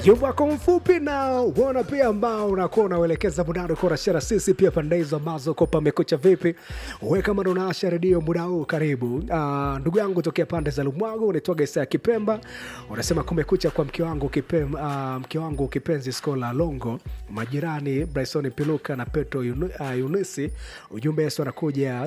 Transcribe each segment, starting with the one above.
ujumbe wako mfupi na uona pia ambao unakuwa unauelekeza mudani uko unashare sisi pia pande hizo ambazo ko pamekucha vipi we kama ndo unaasha redio muda huu karibu uh, ndugu yangu tokea pande za lumwago unaitwaga isa ya kipemba unasema kumekucha kwa mke wangu kipem, uh, mke wangu kipenzi skola longo majirani bryson piluka na petro Yunu, uh, yunisi ujumbe yesu anakuja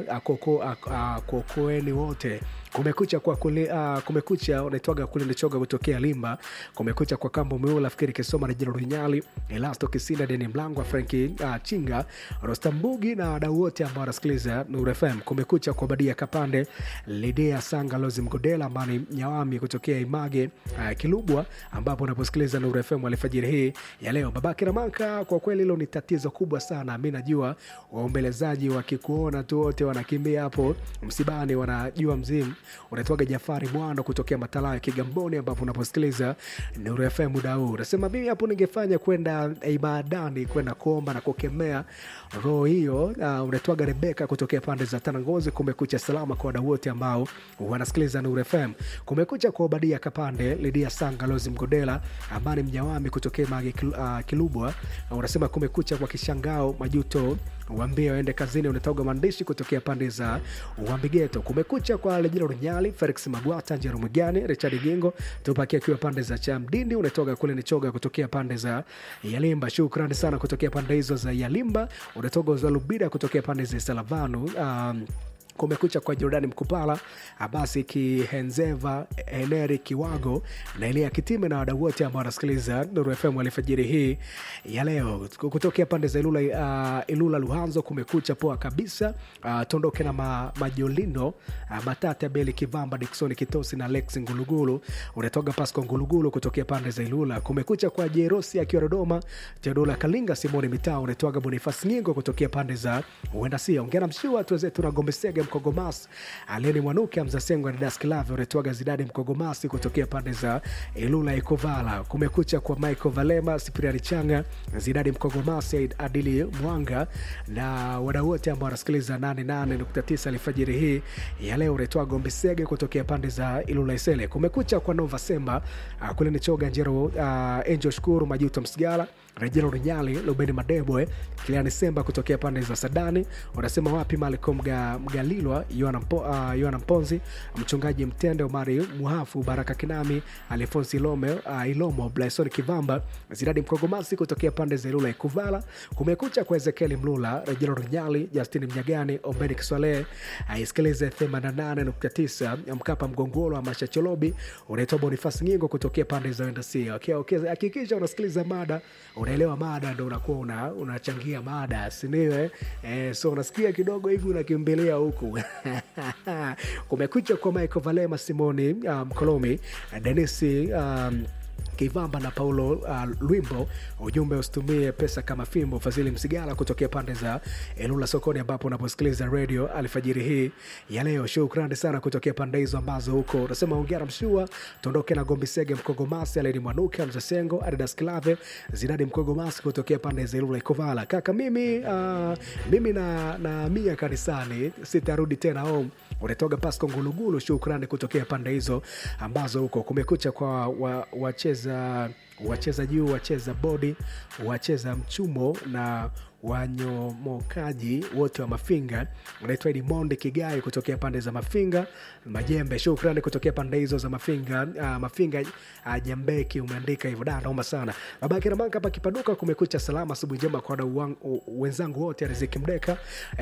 kuokoeni uh, wote kumekucha kwa kuli, uh, kumekucha unaitwaga kule nichoga kutokea limba kumekucha kwa kambo meula fikiri kisoma na jina runyali elasto kisinda deni mlango wa franki uh, chinga rostambugi na wadau wote ambao wanasikiliza nur fm kumekucha kwa badia kapande lidea sanga lozi mgodela amani nyawami kutokea image uh, kilubwa ambapo unaposikiliza nur fm alfajiri hii ya leo babake ramanka kwa kweli hilo ni tatizo kubwa sana mi najua waombelezaji wakikuona tu wote wanakimbia hapo msibani wanajua mzimu unaitwaga jafari mwando kutokea matalao ya kigamboni ambapo unaposikiliza nuru fm muda huu unasema mimi hapo ningefanya kwenda ibadani kwenda kuomba na kukemea roho hiyo uh, unaitwaga rebeka kutokea pande za tanangozi kumekucha salama kwa wadau wote ambao wanasikiliza nuru fm kumekucha kwa obadia kapande lidia sanga lozi mgodela amani mjawami kutokea mage kil, uh, kilubwa uh, unasema kumekucha kwa kishangao majuto wambia waende kazini unatoga maandishi kutokea pande za wambigeto kumekucha kwa lejina runyali felix magwata njerumgani richard gingo tupaki akiwa pande za chamdindi unatoka kule nichoga kutokea pande za yalimba shukrani sana kutokea pande hizo za yalimba unatoka uzalubida kutokea pande za salavanu um, kumekucha kwa jordani mkupala abasi kihenzeva heneri kiwago na elia kitime na wadau wote ambao wanasikiliza nuru fm alfajiri hii ya leo kutokea pande za ilula, uh, ilula luhanzo kumekucha poa kabisa uh, tondoke na ma, majolindo uh, matata beli kivamba diksoni kitosi na lex ngulugulu unatoga pasco ngulugulu kutokea pande za ilula kumekucha kwa jerosi akiwa dodoma teodola kalinga simoni mitaa unatoaga bonifas nyingo kutokea pande za uendasia ongera mshua tuwezetu na gombesege mkogomas aleni mwanuke mzasengo na dasklave unatoaga zidadi mkogomasi kutokea pande za ilula ikovala kumekucha kwa michael valema sipriani changa zidadi mkogomasi adili mwanga na wadau wote ambao wanasikiliza 88.9 alfajiri hii ya leo unaitwa gombesege kutokea pande za ilula isele kumekucha kwa nova semba uh, kule ni choga njero uh, angel shukuru majuto msigala rejelo runyali lubeni madebwe kiliani semba kutokea pande za sadani unasema wapi maliko mga, mgalilwa yoana mpo, uh, mponzi mchungaji mtende omari muhafu baraka kinami alfonsi ilome uh, ilomo blaison kivamba ziradi mkogomasi kutokea pande za ilula ikuvala kumekucha kwa ezekieli mlula rejelo runyali justini mnyagani ombeni kiswale aisikilize uh, 88.9 mkapa mgongolo amasha cholobi unaitwa bonifasi nyingo kutokea pande za endasia okay, okay. hakikisha unasikiliza mada unaelewa mada ndo unakuwa una, unachangia mada siniwe eh, so unasikia kidogo hivi unakimbilia huku kumekucha kwa michael valema simoni mkolomi um, denisi um, kivamba na paulo uh, lwimbo ujumbe usitumie pesa kama fimbo fadhili msigala kutokea pande za elula sokoni ambapo unaposikiliza radio alfajiri hii ya leo shukrani sana kutokea pande hizo ambazo huko unasema ongera mshua tuondoke na gombisege mkogomasi aleni mwanuke mzasengo adidas klave zinadi mkogomasi kutokea pande za elula ikovala kaka mimi uh, mimi na, na mia kanisani sitarudi tena home unatoga pasco ngulugulu shukrani kutokea pande hizo ambazo huko kumekucha kwa wacheza wa wacheza juu wacheza bodi wacheza mchumo na wanyomokaji wote wa mafinga unaitwa edimondi kigai kutokea pande za mafinga majembe shukrani kutokea pande hizo za mafinga uh, mafinga uh, jambeki umeandika hivyo da naoma sana babake namanka hapa kipaduka kumekucha salama asubuhi njema kwa wadau wenzangu wote riziki mdeka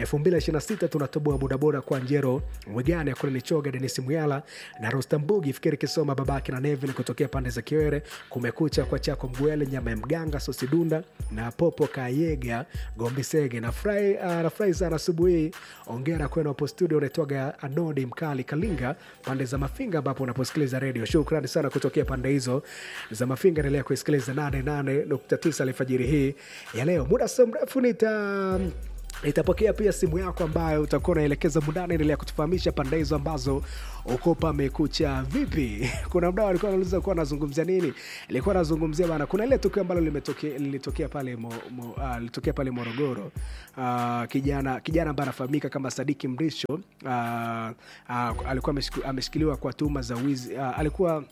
226 tunatoboa bodaboda kwa njero mwigani akule nichoga denisi muyala na rostambugi fikiri kisoma babake na nevin kutokea pande za kiwere kumekucha kwa chako mgwele nyama ya mganga sosidunda na popo kayega gombisege nafurahi uh, nafurahi sana asubuhi ongera kwenu hapo studio unaitwaga anodi mkali kalinga pande za mafinga ambapo unaposikiliza redio shukrani sana kutokea pande hizo za mafinga endelea kuisikiliza 88.9 alfajiri hii ya leo muda sio mrefu nita nitapokea pia simu yako ambayo utakuwa unaelekeza mundani endelea kutufahamisha pande hizo ambazo uko pamekucha vipi kuna mdao alikuwa anauliza kuwa anazungumzia nini ilikuwa anazungumzia bana kuna ile tukio ambalo lilitokea pale mo, mo, uh, lilitokea pale morogoro uh, kijana kijana ambaye anafahamika kama sadiki mrisho uh, uh, alikuwa ameshikiliwa kwa tuhuma za wizi uh, alikuwa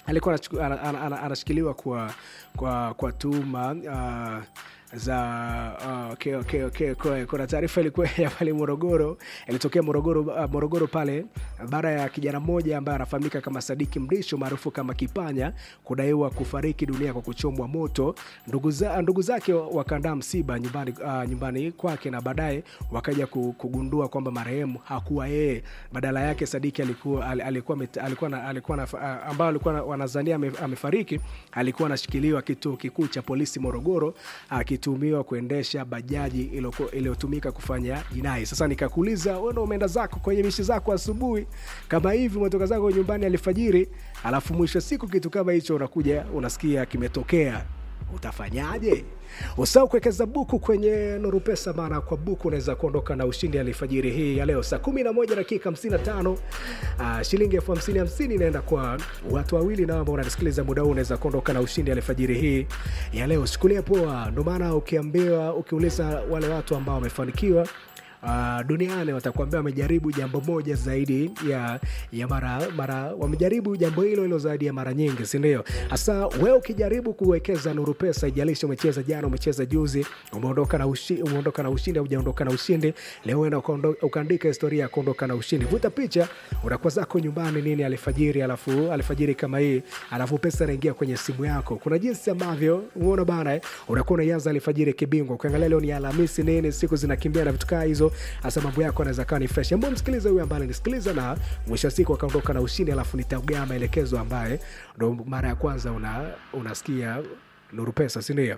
alikuwa anachuku- ana- ana- ana- anashikiliwa kwa kwa kwa tuhuma uh, za uh, okay, okay, okay. Kwa- kuna taarifa ilikuwa ya pale morogoro ilitokea morogoro uh, morogoro pale baada ya kijana mmoja ambaye anafahamika kama sadiki mrisho maarufu kama kipanya kudaiwa kufariki dunia kwa kuchomwa moto ndugu, za, ndugu zake wakaandaa msiba nyumbani, uh, nyumbani kwake na baadaye wakaja ku- kugundua kwamba marehemu hakuwa yeye badala yake sadiki alikuwa al- alikuwa met- alikuwa na, alikuwa na, uh, ambao alikuwa na- wanazania ame- amefariki alikuwa anashikiliwa kituo kikuu cha polisi morogoro akitumiwa kuendesha bajaji iliyoko- iliyotumika kufanya jinai sasa nikakuuliza wewe ndo umeenda zako kwenye mishi zako asubuhi kama hivi umetoka zako nyumbani alfajiri alafu mwisho wa siku kitu kama hicho unakuja unasikia kimetokea utafanyaje usahau kuwekeza buku kwenye nuru pesa maana kwa buku unaweza kuondoka na ushindi alifajiri hii ya leo saa 11 dakika 55 uh, shilingi elfu hamsini hamsini inaenda kwa watu wawili na ambao unanisikiliza muda huu unaweza kuondoka na ushindi alifajiri hii ya leo sikulia poa ndo maana ukiambiwa ukiuliza wale watu ambao wamefanikiwa Uh, duniani watakuambia wamejaribu jambo moja zaidi ya ya mara mara wamejaribu jambo hilo hilo zaidi ya mara nyingi sindio hasa wewe ukijaribu kuwekeza nuru pesa ijalishi umecheza jana umecheza juzi umeondoka na, ushi, umeondoka na ushindi au ujaondoka na ushindi leo enda ukaondo- ukaandika historia ya kuondoka na ushindi vuta picha unakuwa zako nyumbani nini alfajiri alafu alfajiri kama hii alafu pesa inaingia kwenye simu yako kuna jinsi ambavyo umeona bana eh, unakuwa unaianza alfajiri kibingwa ukiangalia leo ni alhamisi nini siku zinakimbia na vitu kaa hizo hasa mambo yako anaweza kawa ni fresh ambao msikiliza huyu ambaye nisikiliza na mwisho wa siku akaondoka na ushindi alafu nitaugaa maelekezo ambaye ndo mara ya kwanza una, unasikia nuru pesa sindio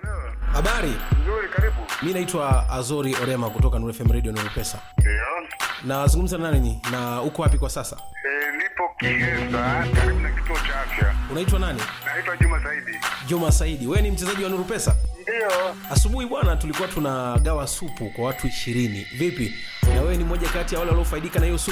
habari Nzuri, karibu. mi naitwa azori orema kutoka Nuru fm radio Nuru pesa Ndio. nazungumza na nani na uko wapi kwa sasa E, nipo Kihesa karibu na kituo cha afya. unaitwa nani Naitwa Juma Saidi. juma saidi wewe ni mchezaji wa Nuru pesa Ndio. asubuhi bwana tulikuwa tunagawa supu kwa watu ishirini vipi na wewe ni mmoja kati ya wale waliofaidika na hiyo supu